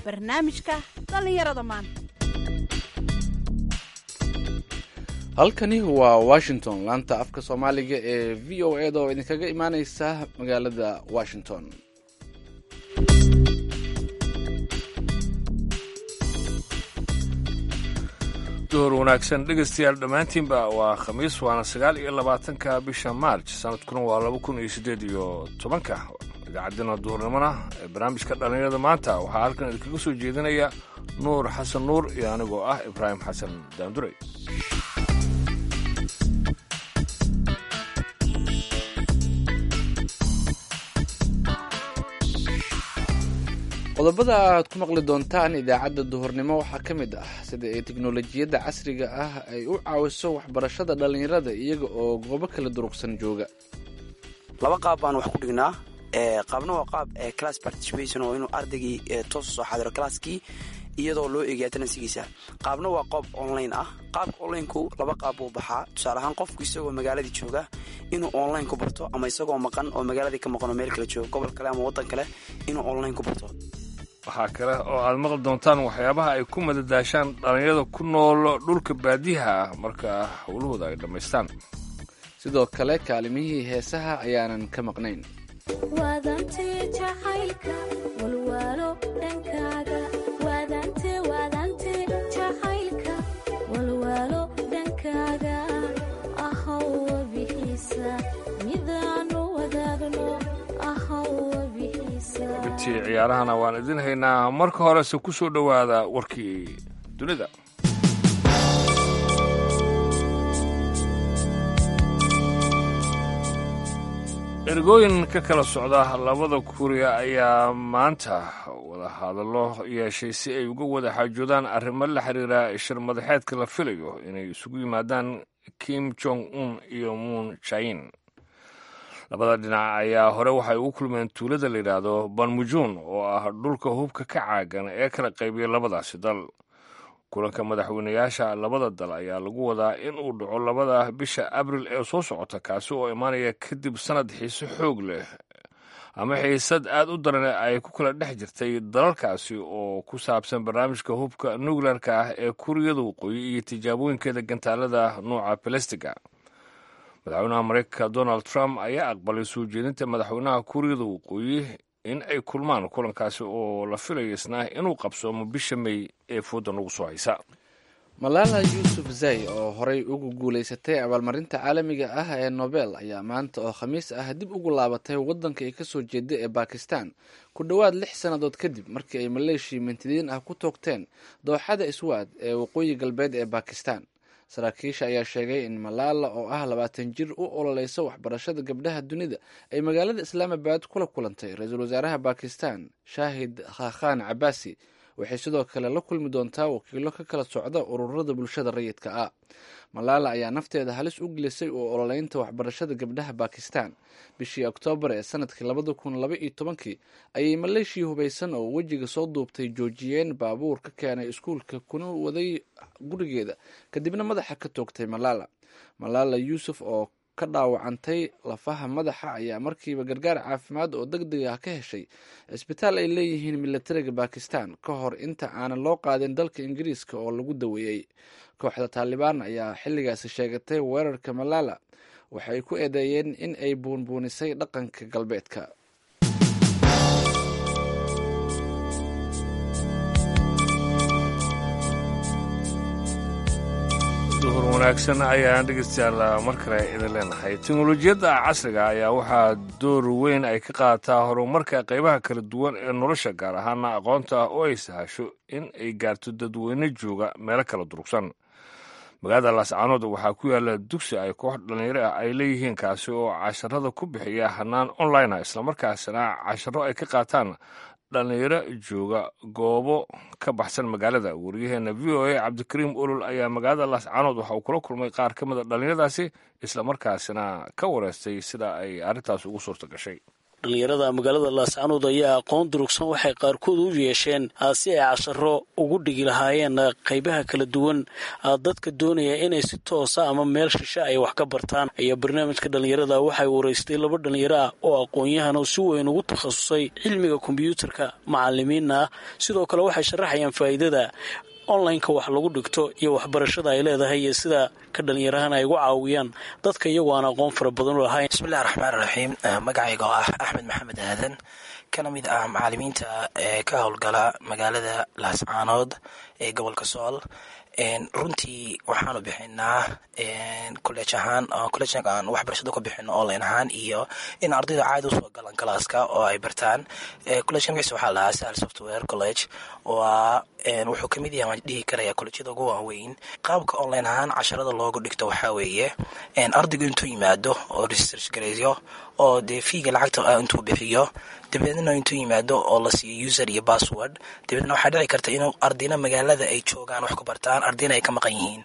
barnaamijka dhallinyarada maanta halkani waa washington laanta afka soomaaliga ee v o eda oo idinkaga imaaneysa magaalada washington door wanaagsan dhegaystayaal dhammaantiinba waa khamiis waana sagaal iyo labaatanka bisha maarj sanadkuna waa laba kun iyo siddeed iyo tobanka idaacaddina duhurnimona ee barnaamijka dhallinyarada maanta waxaa halkan idinkaga soo jeedinaya nuur xasan nuur iyo anigoo ah ibraahim xasan daandurey qodobada aad ku maqli doontaan idaacadda duhurnimo waxaa ka mid ah sida ay teknolojiyadda casriga ah ay u caawiso waxbarashada dhallinyarada iyaga oo goobo kala durugsan jooga laba qaab baan wax ku dhignaa qaabna waa qaab class participation oo inuu ardaygii toos soo xadiro classkii iyadoo loo eegaya tanansigiisa qaabna waa qoob online ah qaabka onlineku laba qaab buu baxaa tusaale ahaan qofku isagoo magaaladii jooga inuu online ku barto ama isagoo maqan oo magaaladii ka maqan oo meel kale jooga gobol kale ama waddan kale inuu online ku barto waxaa kale oo aad maqli doontaan waxyaabaha ay ku madadaashaan dhallinyarada ku nool dhulka baadiyaha ah marka howlahooda ay dhammaystaan sidoo kale kaalimihii heesaha ayaanan ka maqnayn intii ciyaarahana waan idin haynaa marka horese ku soo dhowaada warkii dunida ergooyin ka kala socda labada kuuriya ayaa maanta wada hadallo yeeshay si ay uga wada xaajoodaan arrimo la xiriira shir madaxeedka la filayo inay isugu yimaadaan kim jong un iyo muun jain labada dhinac ayaa hore waxay ugu kulmeen tuulada layidhaahdo banmujuun oo ah dhulka hubka ka caagan ee kala qaybiyay labadaasi dal kulanka madaxweynayaasha labada dal ayaa lagu wadaa in uu dhaco labada bisha abril ee soo socota kaasi oo imaanaya kadib sanad xiise xoog leh ama xiisad aad u daran ay ku kala dhex jirtay dalalkaasi oo ku saabsan barnaamijka hubka nukleerka ah ee kuuriyada waqooyi iyo tijaabooyinkeeda gantaalada nuuca balestiga madaxweynaha mareykanka donald trump ayaa aqbalay soo jeedinta madaxweynaha kuuriyada waqooyi in ay kulmaan kulankaasi oo la filayo isna inuu qabsoomo bisha may ee fooda nagu soo haysa malaala yuusuf zay oo horey ugu guulaysatay abaalmarinta caalamiga ah ee nobel ayaa maanta oo khamiis ah dib ugu laabatay waddanka ay kasoo jeeda ee bakistan ku dhowaad lix sannadood kadib markii ay maleeshiya mintidiin ah ku toogteen dooxada iswaad ee waqooyi galbeed ee bakistan saraakiisha ayaa sheegay in malaala oo ah labaatan jir u ololeysa waxbarashada gabdhaha dunida ay magaalada islaamabad kula kulantay ra-iisul wasaaraha bakistan shaahid khakhan cabaasi waxay sidoo kale la kulmi doontaa wakiilo ka kala socda ururada bulshada rayidka ah malaala ayaa nafteeda halis u gelisay oo ololeynta waxbarashada gabdhaha bakistan bishii oktoobar ee sanadkii labada kun laba iyo tobankii ayay maleeshiya hubaysan oo wejiga soo duubtay joojiyeen baabuur ka keenay iskuulka kuna waday gurigeeda kadibna madaxa ka toogtay malaala malaala yuusuf oo ka dhaawacantay lafaha madaxa ayaa markiiba gargaar caafimaad oo deg deg ah ka heshay cisbitaal ay leeyihiin milatariga bakistan ka hor inta aanan loo qaadin dalka ingiriiska oo lagu daweeyey kooxda taalibaan ayaa xilligaasi sheegatay weerarka malaala waxay ku eedeeyeen in ay buunbuunisay dhaqanka galbeedka duhur wanaagsan ayaan dhegeystayaal mar kale idin leenahay teknolojiyadda casriga ayaa waxaa door weyn ay ka qaadataa horumarka qaybaha kala duwan ee nolosha gaar ahaana aqoonta oo ay sahasho in ay gaarto dadweyne jooga meelo kala durugsan magaalada laascaanood waxaa ku yaala dugsi ay koox dhallinyaro ah ay leeyihiin kaasi oo casharada ku bixiya hanaan online ah islamarkaasina casharo ay ka qaataan dhallinyaro jooga goobo ka baxsan magaalada wariyaheena v o a cabdikariim olol ayaa magaalada laascaanood waxa uu kula kulmay qaar ka mida dhallinyaradaasi islamarkaasina ka wareystay sida ay arrintaas ugu suurta gashay dhallinyarada magaalada laascanood ayaa aqoon durugsan waxay qaarkood u yeesheen si ay casharo ugu dhigi lahaayeen qaybaha kala duwan dadka doonaya inay si toosa ama meel shishe ay wax ka bartaan ayaa barnaamijka dhallinyarada waxay waraystay laba dhallinyaro ah oo aqoon-yahan oo si weyn ugu takhasusay cilmiga kombyuutarka macalimiinna ah sidoo kale waxay sharaxayaan faa'iidada onlineka wax lagu dhigto iyo waxbarashada ay leedahay iyo sida ka dhalinyarahan ay ugu caawiyaan dadka iyagoo aan aqoon fara badan u lahayn bismillahi raxmaan raxiim magacayga oo ah axmed maxamed aadan kana mid ah macalimiinta ee ka howlgala magaalada laascaanood ee gobolka sool runtii waxaanu bixinaa college ahaan college aan waxbarashada ku bixino online ahaan iyo in ardayda caadi usoo galaan galaaska oo ay bartaan collegeka magaciisa waxaa lahaa sahal software college waa wuxuu kamid yahay waan dhihi karaya collejyada ugu waaweyn qaabka online ahaan casharada loogu dhigto waxaa weeye ardaygu intuu yimaado oo research gareeyo oo dee fiiga lacagta intuu bixiyo dabeedna intuu yimaado oo la siiyo user iyo password dabeedna waxaa dhici karta inuu ardayna magaalada ay joogaan wax ku bartaan ardayna ay ka maqan yihiin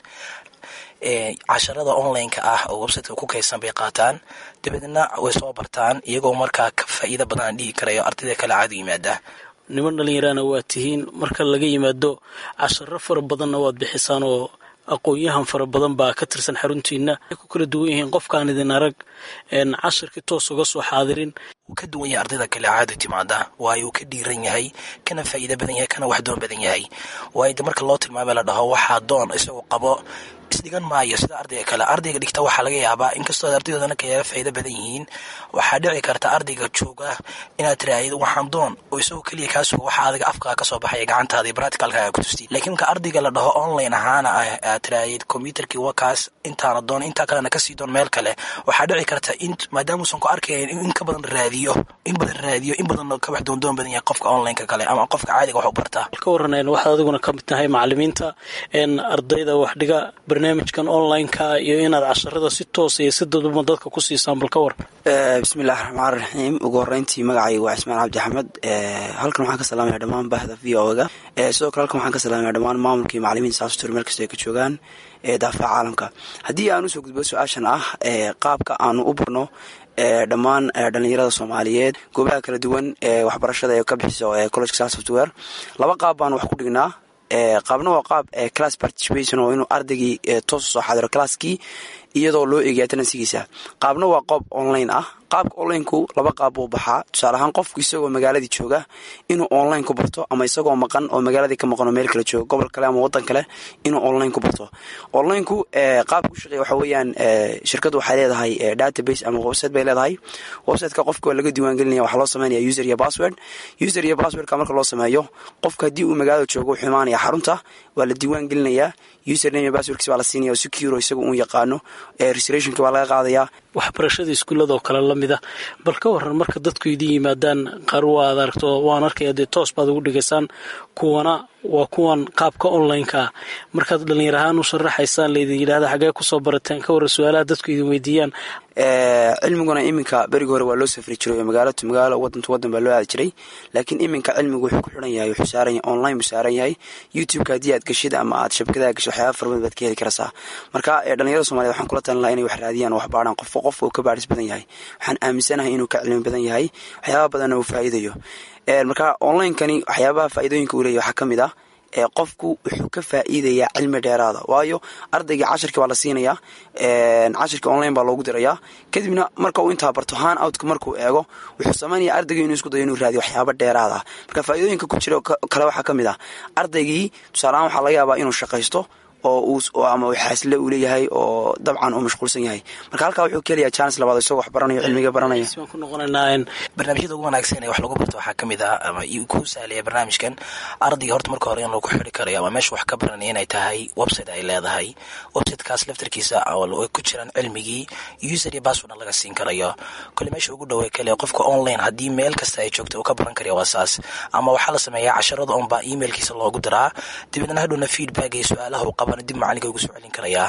casharada online-ka ah oo websiteka ku kaysan bay qaataan dabeedna way soo bartaan iyagoo markaa ka faa'iida badan aan dhihi karayo ardayda kale caadu yimaada niman dhallinyarana waa tihiin marka laga yimaado casharo fara badanna waad bixisaan oo aqoon-yahan fara badan baa ka tirsan xaruntiina ay ku kala duwan yihiin qofkaan idin arag cashirkii toos uga soo xaadirin wuu ka duwan yahay ardayda kale caadi timaada waayo uu ka dhiiran yahay kana faa'iida badan yahay kana wax doon badan yahay waayo de marka loo tilmaamay la dhaho waxaa doon isagoo qabo isdhigan maayo sida ardayga kale ardayga dhigta waxaa laga yaabaa inkastoo ardaydoodan kayaaba faa'iida badan yihiin waxaa dhici karta ardayga jooga inaad tiraahid waxaan doon oo isagoo keliya kaa suga waxa adiga afkaa kasoo baxaya gacantaada iyo practicalkaaga ku tusti laakiin marka ardayga la dhaho online ahaana aad tiraahid computerkii wakaas intaana doon intaa kalena kasii doon meel kale waxaa dhici karta in maadaamuusan ku arkayn in ka badan raadiyo in badan raadiyo in badan ka wax doondoon badan yahay qofka onlineka kale ama qofka caadiga wax u bartaa ka waran waxaad adiguna ka mid tahay macalimiinta ardayda wax dhiga barnaamijkan online-ka iyo inaad casharada si toosa iyo si daduma dadka ku siisaan bal ka war bismillahi raxmaan raxiim ugu horeyntii magacayga waa cismaan cabdi axmed halkan waxaan ka salaamaya dhammaan bahda v o ga sidoo kale halkan waxaan ka salaamaya dhammaan maamulkii macalimiinta saastur meel kasta ay ka joogaan ee daafaca caalamka haddii aan usoo gudbo su-aashan ah qaabka aanu u barno dhammaan dhalinyarada soomaaliyeed goobaha kala duwan ee waxbarashada ee ka bixiso college sal software laba qaab baanu wax ku dhignaa qaabna waa qaab class participation oo inuu ardaygii toos soo xadiro classkii iyadoo loo eegaya tanansigiisa qaabna waa qoob online ah qaabka onlineku laba qaab buu baxaa tusaale ahaan qofku isagoo magaaladii jooga inuu online ku barto ama isagoo maqan oo magaaladii ka maqan oo meel kale jooga gobol kale ama wadan kale inuu online ku barto onlineku qaabka u shaqeeya waxa weeyaan shirkaddu waxay leedahay database ama website bay leedahay websiteka qofka waa laga diiwaangelinaya waxaa loo sameynaya user iyo password user iyo passwordka marka loo sameeyo qofka haddii uu magaalada joogo wuxuu imaanaya xarunta waa la diiwaan gelinayaa username iyo passwordkiis baa la siinaya oo secure isaga uun yaqaano reservationki baa laga qaadayaa waxbarashada iskuullada oo kale la mid a bal ka waran marka dadku idin yimaadaan qaar waad aragto waan arkaya dee toos baad ugu dhigaysaan kuwana waa kuwan qaabka online-ka ah markaad dhallinyar ahaan u sharaxaysaan laydin yidhahda xaggee kusoo barateen ka warran su-aalaha dadku idin weydiiyaan cilmiguna iminka berigi hore waa loo safri jiray oo magaalo to magaalo wadan to wadan baa loo aadi jiray laakiin iminka cilmigu wuxuu ku xiran yahay wuxuu saaran yahay online buu saaran yahay youtube-ka haddii aad gashid ama aad shabakadaha gasho waxyaaba fara badan baad ka heli karaysaa marka dhalinyarada somaliyed waxaan kula talin lahaa inay wax raadiyaan oo wax baadhaan qofka qofka uu ka baadhis badan yahay waxaan aaminsanahay inuu ka cilmi badan yahay waxyaaba badanna uu faa'iidayo marka online-kani waxyaabaha faa'iidooyinka uu leeyahy waxaa ka mid ah qofku wuxuu ka faa'iidayaa cilmi dheeraada waayo ardaygii cashirkii baa la siinayaa cashirkii online baa loogu dirayaa kadibna marka uu intaa barto han outka markuu eego wuxuu samaynaya ardaygii inuu isku dayo inuu raadiyo waxyaaba dheeraada marka faa'iidooyinka ku jira kale waxaa ka mid ah ardaygii tusaaleahaan waxaa laga yaabaa inuu shaqaysto oo ama xaasle uu leeyahay oo dabcan uu mashquulsan yahay marka halkaa wuxuu keenayaa chance labaad isagoo wax baranayo cilmiga baranaya ku noqonaynaa barnaamijyada ugu wanaagsan ee wax lagu barto waxaa ka mid ah ama ku sahlaya barnaamijkan ardayga horta marka hore in lagu xiri karayo ama meesha wax ka baranaya inay tahay website ay leedahay websitekaas laftarkiisa ay ku jiraan cilmigii user iyo passwordna laga siin karayo kole meesha ugu dhawey kale qofka online haddii meel kasta ay joogto uu ka baran karaya waa saas ama waxaa la sameeyaa casharada unbaa emailkiisa loogu diraa dabeedna hadhowna feedback iyo su-aalaha uu qabana dib macalinka ugu soo celin karayaa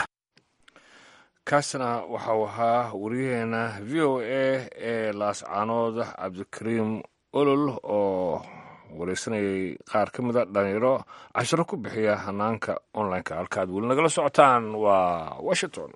kaasna waxau ahaa wariyaheena v o a ee laascaanood cabdikariim olol oo wareysanayay qaar ka mida dhalinyaro casharo ku bixiya hanaanka online-ka halkaad weli nagala socotaan waa washington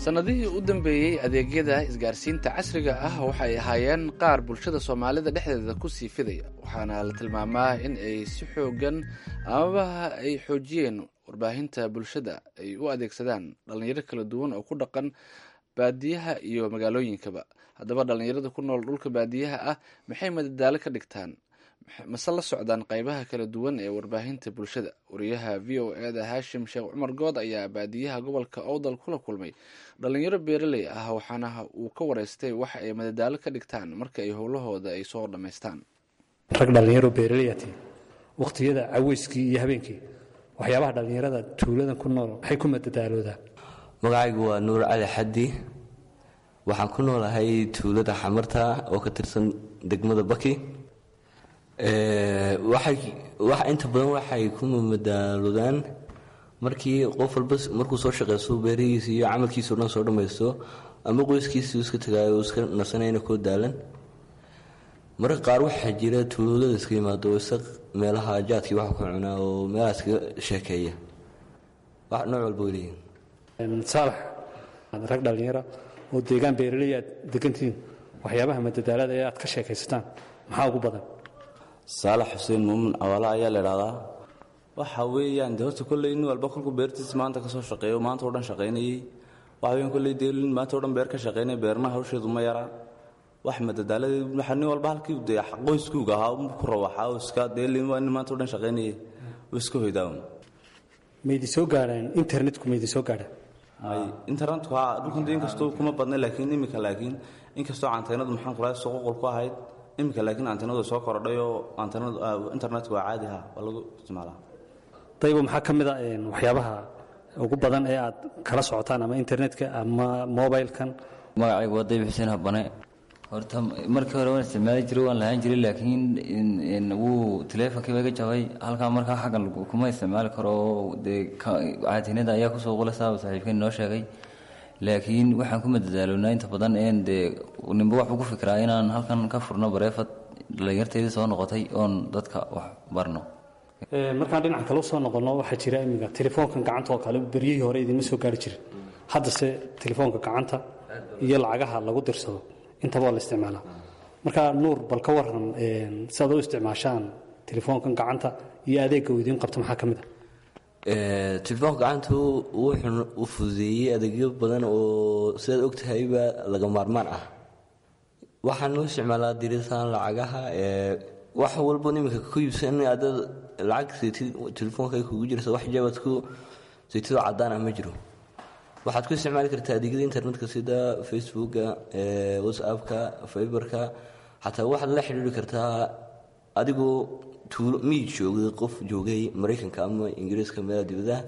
sannadihii u dambeeyey adeegyada isgaarsiinta casriga ah waxay ahaayeen qaar bulshada soomaalida dhexdeeda ku sii fidaya waxaana la tilmaamaa in ay si xoogan amaba ay xoojiyeen warbaahinta bulshada ay u adeegsadaan dhallinyaro kala duwan oo ku dhaqan baadiyaha iyo magaalooyinkaba haddaba dhallinyarada ku nool dhulka baadiyaha ah maxay madadaalo ka dhigtaan mase la socdaan qaybaha kala duwan ee warbaahinta bulshada wariyaha v o eda haashim sheekh cumar good ayaa baadiyaha gobolka owdal kula kulmay dhalinyaro beeraley ah waxaana uu ka wareystay waxa ay madadaalo ka dhigtaan marka ay howlahooda ay soo dhammaystaan rag dhallinyaro beeraleyati wakhtiyada caweyskii iyo habeenkii waxyaabaha dhallinyarada tuuladan ku nool maxay ku madadaaloodaa magacaygu waa nuur cali xaddi waxaan ku noolahay tuulada xamarta oo ka tirsan degmada baki inta badan waxay ku madaalodaan markii qof walba markuu soo shaqeysto beerihiisa iyo camalkiisa o dhan soo dhammaysto ama qoyskiisii iska tagaayo iska nasanayna koo daalan mararka qaar waxaa jira tuulada iska yimaado oo isa meelaha jaadkii waxa ku cunaa oo meelaha iskaga sheekeeya wax nooc walba weliyiin saalax rag dhallinyara oo deegaan beeraley aad degantihiin waxyaabaha madadaalada ee aad ka sheekaysataan maxaa ugu badan saalax xuseen muumin awaala ayaa la idhahdaa waxa weeyaan de horta kolley nin walba kolkuu beertiisa maanta kasoo shaqeeyo maanta o dhan shaqaynayey waxa weyan kolley dee nin maanta o dhan beer ka shaqaynaya beerna hawsheedu ma yara wax madadaaladeed waxa nin walba halkii dee qoyskuuga ahaa ku rawaxaa oo iska dee nin maanta o dhan shaqaynayay oo iska hoydaawn maydi soo gaadhaan internetku maydi soo gaadhaan may internetku haa dhulkan de inkastoo kuma badna laakiin imika laakiin inkastoo canteenadu maxaan kula soqoqol ku ahayd iminka laakiin antenadu soo kordhay oo internetka waa caadi ha waa lagu isticmaalaa daybo maxaa ka mid a waxyaabaha ugu badan ee aad kala socotaan ama internetka ama mobilkan magacaygu waa dayb xuseen habane horta markii hore waan isticmaali jiray waan lahaan jiray laakiin wuu taleefonkii iga jabay halkaa markaa xaggan kuma isticmaali karo dee caatinada ayaa kusoo qulasaa saaxiibkeen noo sheegay laakiin waxaan ku madadaaloonaa inta badan een dee ninba waxuu ku fikiraa inaan halkan ka furno bareefad dhalinyarteedii soo noqotay oon dadka wax barno markaan dhinaca kale usoo noqonno waxaa jira iminka telefoonkan gacanta oo kale beryihii hore idinma soo gaari jirin haddase telefoonka gacanta iyo lacagaha lagu dirsado intaba waa la isticmaalaa marka nuur bal ka waran siaad u isticmaashaan telefoonkan gacanta iyo adeegga uu idiin qabto maxaa ka mid ah telefoonka gacantu wuxuu u fududeeyey adeegyo badan oo sidaad ogtahayba laga maarmaan ah waxaan u isticmaalaa diritaan lacagaha wax walbo iminka ku iibsan adaad lacag saytid telefoonka kugu jirta wax jabaad ku saytidoo cadaan ah ma jiro waxaad ku isticmaali kartaa adeegyada internetka sida facebooka whatsappka fiberka xataa waxaad la xidhiiri kartaa adigoo tuulo miyid joogay qof joogay maraykanka ama ingiriiska meelaha dibadaha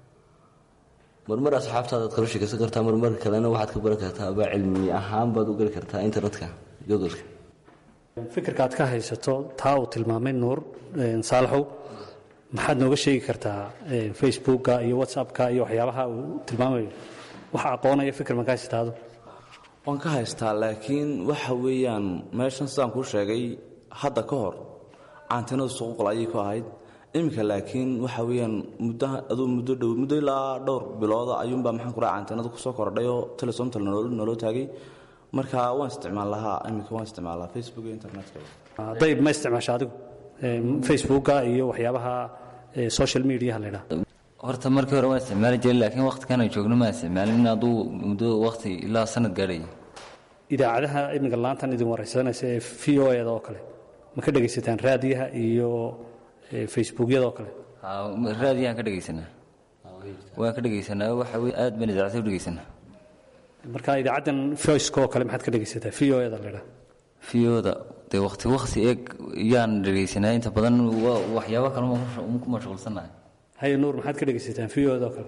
marmar asxaabtaadaad kala sheekaysan kartaa marmar kalena waxaad ka baran kartaaba cilmi ahaan baad u gali kartaa internetka googolka fikirka aad ka haysato taa uu tilmaamay nuur saalaxow maxaad nooga sheegi kartaa facebooka iyo whatsappka iyo waxyaabaha uu tilmaamayo waxa aqoonaya fikir ma ka haystaado waan ka haystaa laakiin waxa weeyaan meeshan sidaan kuu sheegay hadda ka hor caantinadu suquqol ayay ku ahayd iminka laakiin waxa weeyaan muddo aduu muddo dhow muddo ilaa dhowr bilooda ayuunbaa maxaan kuraa caantinadu kusoo kordhayoo telesomtal naloo taagay marka waan isticmaal lahaa iminka waan isticmaalaa facebook iyo internetka dayb ma isticmaasha adigu facebooka iyo waxyaabaha social mediaha la ydhaha horta markii hore waan isticmaali jiray laakiin waqtikan ay joogno maan isticmaalin aduu muddo waqti ilaa sanad gaadhaya idaacadaha iminka laantan idin waraysanaysa ee v o eda oo kale ma ka dhegaysataan raadiyaha iyo facebookyada oo kale raadiyahaan ka dhegaysanaa waan ka dhegaysanaa waxa wey aad baan idaacada u dhegaysanaa marka idaacaddan voiceka oo kale maxaad ka dhegaysataa v o eda la ydhaha fiyoda dee waqti waqti eeg yaan dhegaysanaa inta badan waxyaabo kale ku mashquulsannahay haye nuur maxaad ka dhegaysataan v o eda oo kale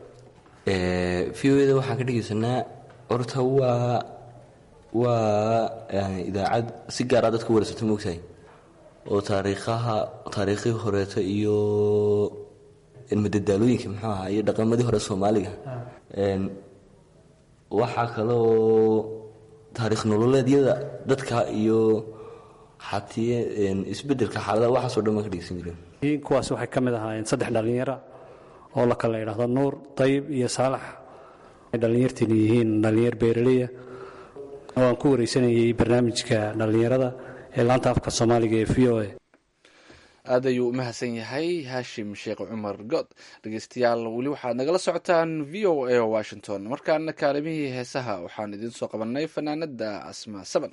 v o eda waxaan ka dhegaysanaa horta waa waa idaacad si gaara dadka waraysato moogtahay oo taariikhaha taariikhii horeeto iyo madadaalooyinka muxuu ahaa iyo dhaqamadii hore soomaaliga waxaa kaloo taariikh nololeedyada dadka iyo xatiye isbedelka xaaladaha waxaasoo dhan baan ka dhegeysan jireen kuwaas waxay ka mid ahaayeen saddex dhallinyara oo la kala idhaahdo nuur dayib iyo saalax dhallinyartiina yihiin dhallinyar beeraleya oo aan ku wareysanayay barnaamijka dhallinyarada ee laanta afka soomaaliga ee v o a aad ayuu u mahadsan yahay haashim sheekh cumar good dhegeystayaal weli waxaad nagala socotaan v o a washington markaana kaalimihii heesaha waxaan idiin soo qabanay fanaanada asmaa saban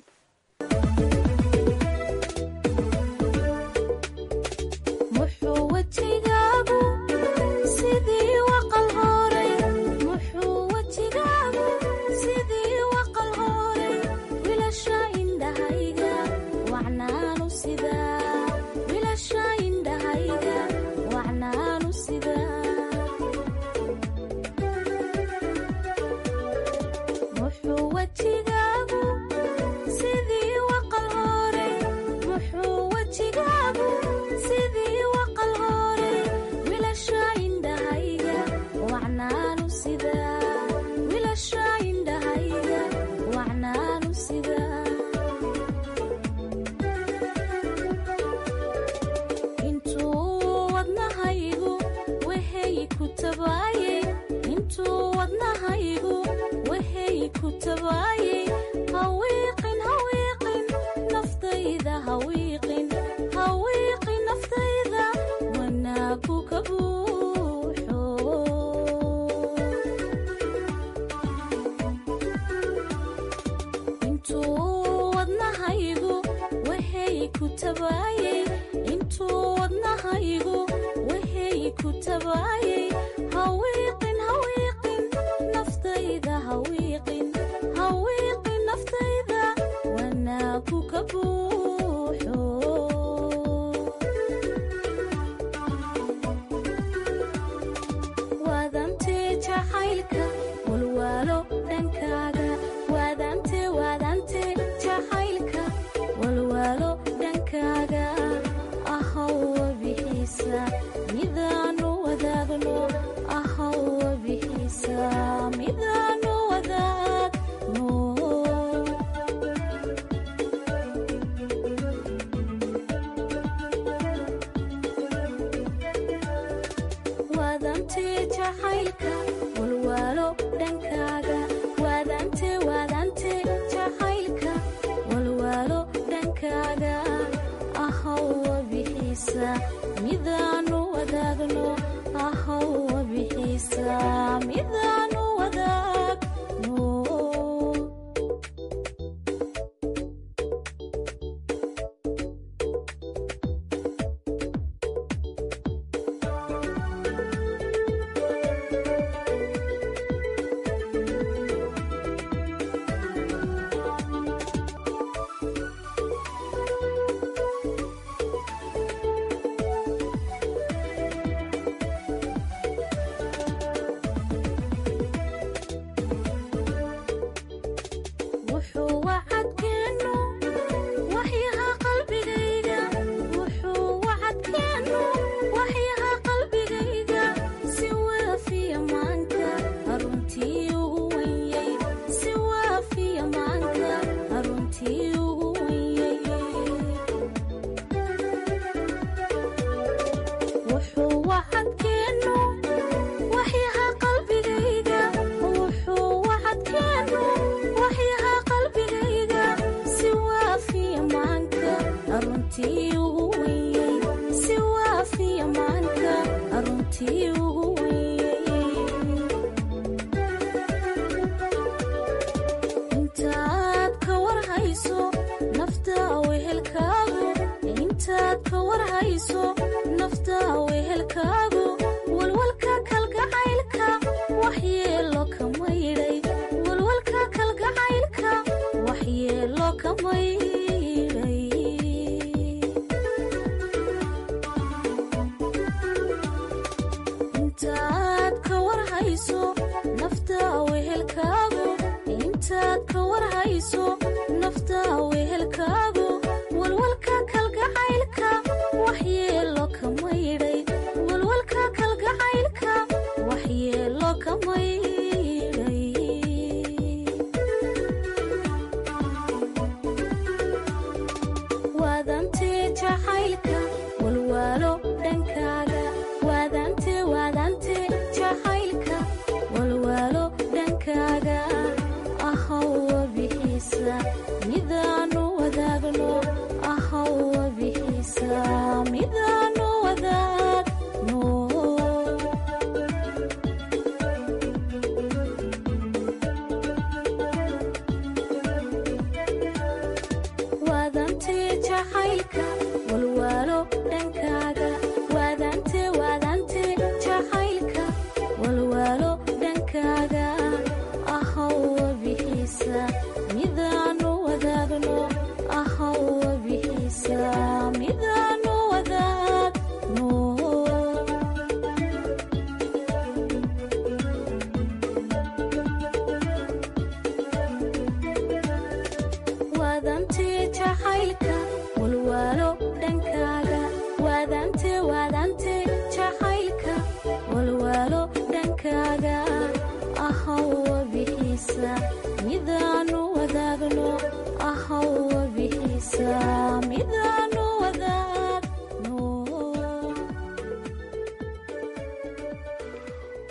dhankaaga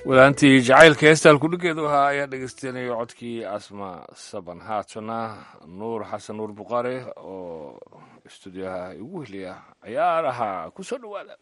wadaantii jacaylka heestaan kudhigeedu ahaa ayaa dhegeystanaya codkii asma saban haatana nuur xasan nuur buqaare oo istuudiyaha igu heliya ciyaaraha ku soo dhowaada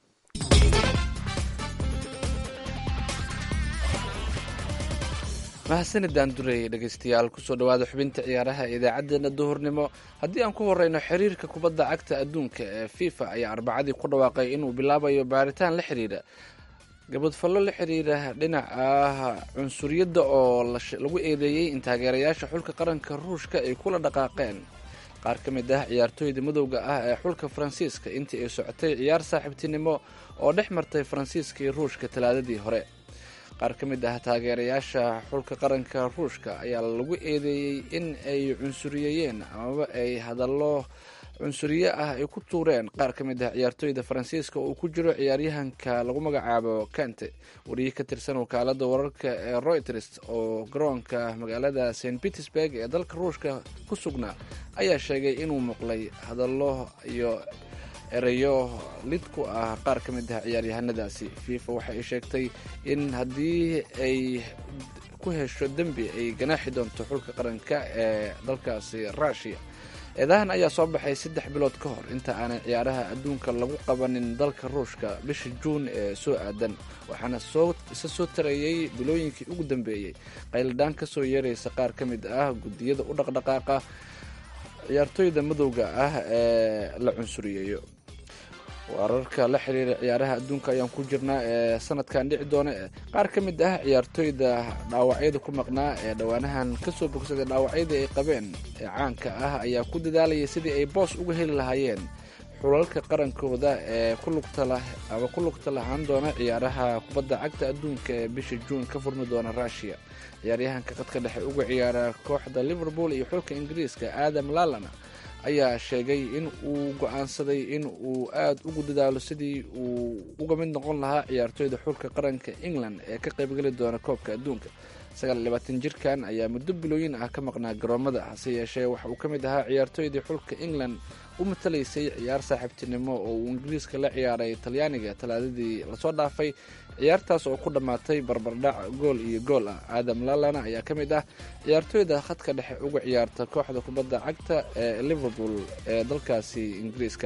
mahadsanidaan dureeye dhegeystayaal kusoo dhowaada xubinta ciyaaraha idaacadeena duhurnimo haddii aan ku horeyno xiriirka kubadda cagta adduunka ee fifa ayaa arbacadii ku dhawaaqay inuu bilaabayo baaritaan la xiriira gabadfallo la xiriira dhinaca cunsuriyadda oo lagu eedeeyey in taageerayaasha xulka qaranka ruushka ay kula dhaqaaqeen qaar ka mid ah ciyaartooyda madowga ah ee xulka faransiiska intii ay socotay ciyaar saaxiibtinimo oo dhex martay faransiiska iyo ruushka talaadadii hore qaar ka mid ah taageerayaasha xulka qaranka ruushka ayaa lagu eedeeyey in ay cunsuriyeeyeen amaba ay hadallo cunsuriye ah ay ku tuureen qaar ka mid ah ciyaartooyda faransiiska oo uu ku jiro ciyaaryahanka lagu magacaabo kante wariye ka tirsan wakaalada wararka ee reuters oo garoonka magaalada st petersburg ee dalka ruushka ku sugnaa ayaa sheegay inuu muqlay hadallo iyo ereyo lid ku ah qaar ka mid ah ciyaaryahanadaasi fifa waxa ay sheegtay in haddii ay ku hesho dembi ay ganaaxi doonto xulka qaranka ee dalkaasi rushia eedahan ayaa soo baxay saddex bilood ka hor inta aanay ciyaaraha adduunka lagu qabanin dalka ruushka bisha juun ee soo aadan waxaana soo isa soo tarayey bilooyinkii ugu dambeeyey qayladhaan ka soo yeeraysa qaar ka mid ah guddiyada u dhaqdhaqaaqa ciyaartooyda madowga ah ee la cunsuriyeeyo wararka la xiriira ciyaaraha adduunka ayaan ku jirnaa ee sanadkan dhici doona qaar ka mid ah ciyaartooyda dhaawacyada ku maqnaa ee dhowaanahan kasoo bogsaday dhaawacyada ay qabeen ee caanka ah ayaa ku dadaalayay sidii ay boos uga heli lahaayeen xulalka qarankooda ee ku lugta lah ama ku lugta lahaan doona ciyaaraha kubadda cagta adduunka ee bisha juun ka furmi doona rushia ciyaaryahanka qadka dhexe uga ciyaara kooxda liverpool iyo xulka ingiriiska aadam lalana ayaa sheegay in uu go-aansaday in uu aada ugu dadaalo sidii uu uga mid noqon lahaa ciyaartooyda xulka qaranka england ee ka qaybgeli doona koobka adduunka sagaalyabaatan jirkan ayaa muddo bilooyin ah ka maqnaa garoomada hase yeeshee waxa uu ka mid ahaa ciyaartooydii xulka england u matalaysay ciyaar saaxiibtinimo oo uu ingiriiska la ciyaaray talyaaniga talaadadii lasoo dhaafay ciyaartaas oo ku dhammaatay barbardhac gool iyo gool ah aadam lalana ayaa ka mid ah ciyaartooyda khadka dhexe uga ciyaarta kooxda kubadda cagta ee liverpool ee dalkaasi ingiriiska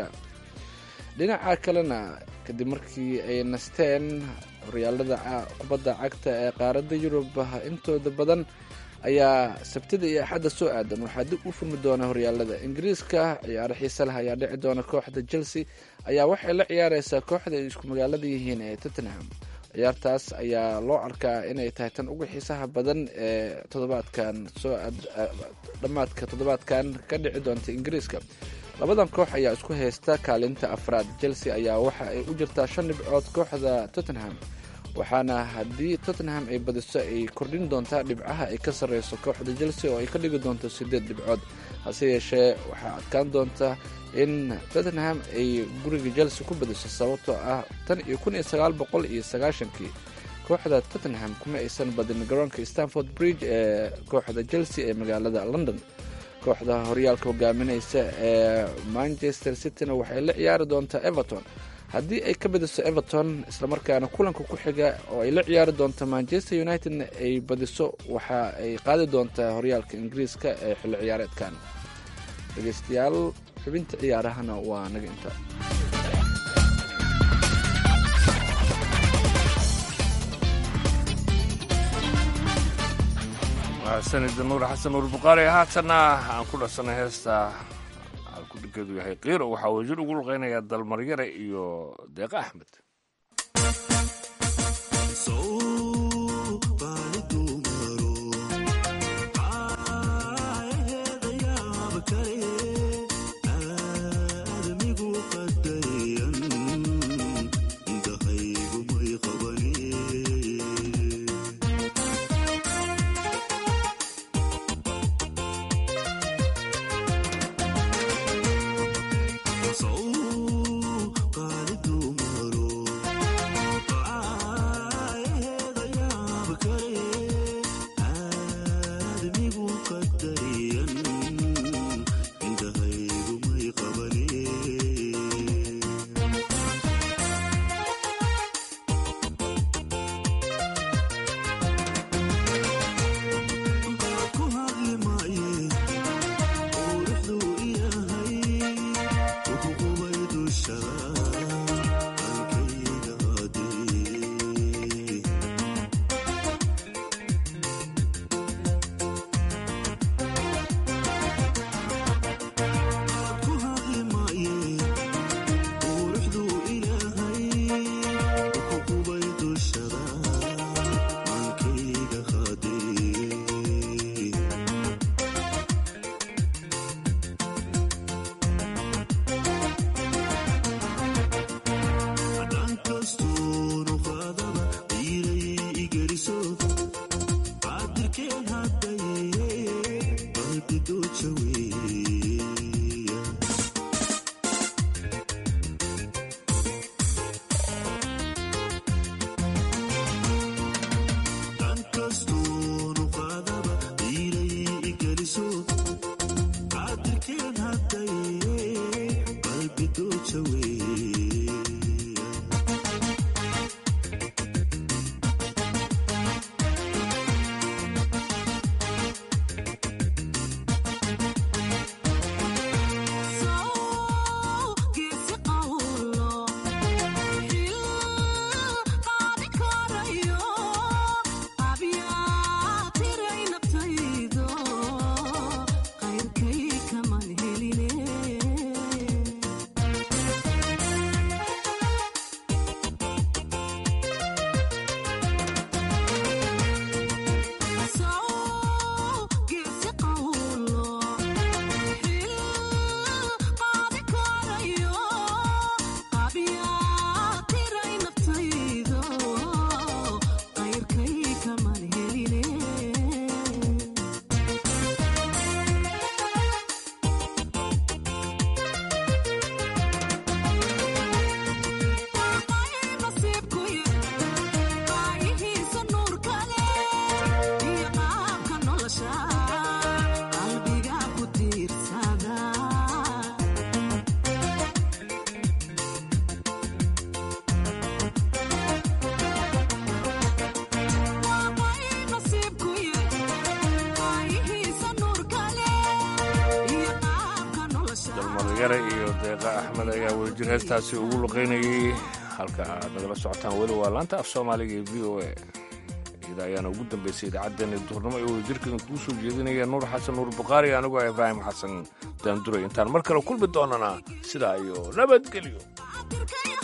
dhinaca kalena kadib markii ay nasteen horyaalada kubadda cagta ee qaaradda yurub intooda badan ayaa sabtida iyo axadda soo aadan waxaa dib u furmi doona horyaalada ingiriiska ciyaaro xiise leh ayaa dhici doona kooxda chelsea ayaa waxay la ciyaareysaa kooxda ay isku magaalada yihiin ee tottenham ciyaartaas ayaa loo arkaa inay tahay tan ugu xiisaha badan ee toddobaadkan soo dhammaadka toddobaadkan ka dhici doonta ingiriiska labadan koox ayaa isku haysta kaalinta afraad chelsea ayaa waxa ay u jirtaa shan dhibcood kooxda tottenham waxaana haddii tottenham ay badiso ay kordhin doontaa dhibcaha ay ka sarreyso kooxda chelsea oo ay ka dhigi doonto siddeed dhibcood hase yeeshee waxaa adkaan doonta in tottenham ay guriga chelsea ku badiso sababtoo ah tan iyo kun iyo sagaal boqol iyo sagaashankii kooxda tottenham kuma aysan badin garoonka stanford bridge ee kooxda chelsea ee magaalada london kooxda horyaalka hogaaminaysa ee manchester cityna waxay la ciyaari doontaa everton haddii ay ka badiso everton islamarkaana kulanka ku xiga oo ay la ciyaari doonto manchester unitedna ay badiso waxa ay qaadi doontaa horyaalka ingiriiska ee xilli ciyaareedkan dhegeystayaal xubinta ciyaarahana waa naga inta sanida nuur xasan nuur buqaari haatanna aan ku dhasanay heesta alkudhigeedu yahay kiiro waxaa wasiir ugu luqeynaya dalmaryare iyo deeqa axmed So yare iyo deeqa axmed ayaa wadajir heestaasi ugu luqaynayay halka aad nagala socotaan weli waa laanta af soomaaliga ee v o a iyada ayaana ugu dambaysay idaacaddeenna duhurnimo ee wadajirkeedan kuu soo jeedinaya nuur xasan nuur bukhaari anigoo ah ibraahim xasan daanduray intaan mar kale kulmi doonana sidaa iyo nabadgelyo